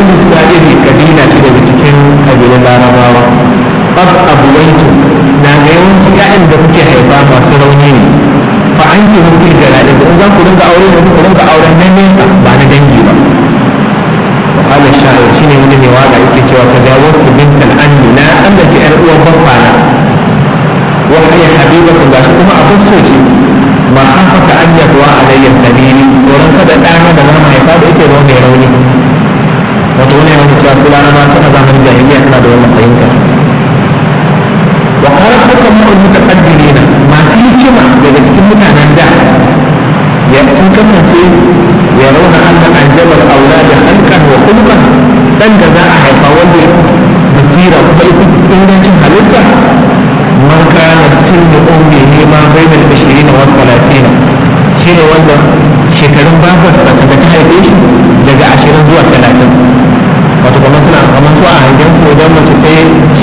bani sa'iri kabila ce daga cikin kabilan larabawa qad abwaitu na ga yawanci ƴaƴan da kuke haifa masu rauni ne fa an ki mun fil jalali in za ku rinka aure ne ku rinka auren nan nesa ba na dangi ba wa qala sha'ir shine wani mai waka yake cewa ka dawo ku bint al-anni na Allah ki ƴar uwan baffana wa hiya habibatu gashi kuma abin so ce ma hafaka an yadwa alayya sabili tsoron kada ɗana da zama haifa da ita zama mai rauni wato wani yana cewa su laraba tana zamanin jahiliya suna da wannan fahimta wa kala hukama ul mutaqaddimin masu hikima daga cikin mutanen da ya sun kasance ya rauna anna anjabal aulad khalqan wa khulqan dan da za a haifa wanda ya basira kuma ya ingancin halitta man kana sinni ummihi ma bainal 20 wa 30 shine wanda shekarun babarsa da ta haife shi daga 20 zuwa 30 wato kamar suna kamar su a hangen su idan mace ta